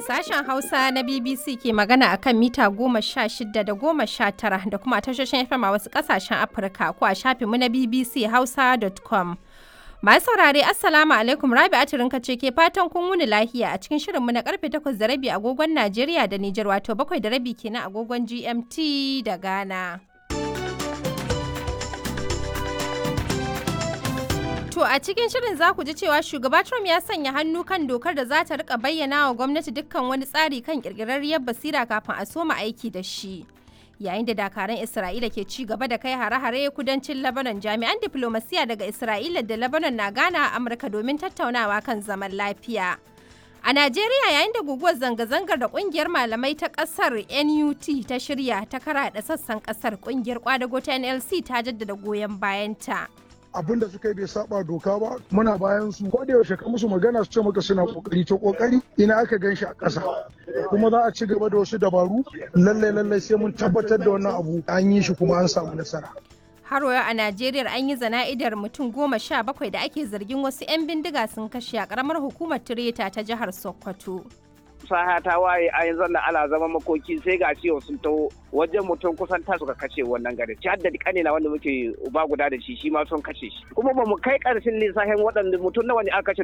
Sashen Hausa na BBC ke magana a kan mita goma sha shida da goma sha tara da kuma tashoshin FM a wasu ƙasashen Afirka ko a shafinmu na BBC Hausa.com. Masu saurare Assalamu alaikum Rabi Atirinka ce ke fatan kun wuni lahiya a cikin shirinmu na karfe takwas da rabi agogon Najeriya da Nijar wato bakwai da rabi kenan agogon GMT da Ghana. To a cikin shirin za ku ji cewa shugaba Trump ya sanya hannu kan dokar da za ta rika bayyana wa gwamnati dukkan wani tsari kan kirkirarriyar basira kafin a soma aiki da shi. Yayin da dakaran Isra'ila ke ci gaba da kai hare-hare kudancin Lebanon jami'an diplomasiya daga Isra'ila da Lebanon na gana a Amurka domin tattaunawa kan zaman lafiya. A Najeriya yayin da guguwar zanga-zangar da kungiyar malamai ta kasar NUT ta shirya ta karaɗa sassan kasar kungiyar kwadago ta NLC ta jaddada goyon bayanta. abin da suka yi bai saba doka ba muna bayan su ko da yaushe ka musu magana su ce maka suna kokari to kokari ina aka gan shi a ƙasa kuma za a ci gaba da wasu dabaru lallai lallai sai mun tabbatar da wannan abu an yi shi kuma an samu nasara har a Najeriya an yi zana'idar mutum goma sha bakwai da ake zargin wasu 'yan bindiga sun kashe a karamar hukumar Tireta ta jihar Sokoto. saha ta waye a yanzu da ana zama makoki sai ga ciwo sun taho wajen mutum kusan ta suka kashe wannan gari ci haddadi kane na wanda muke uba guda da shi shi ma sun kashe shi kuma ba mu kai karshen lissafin waɗanda mutum nawa ne aka kashe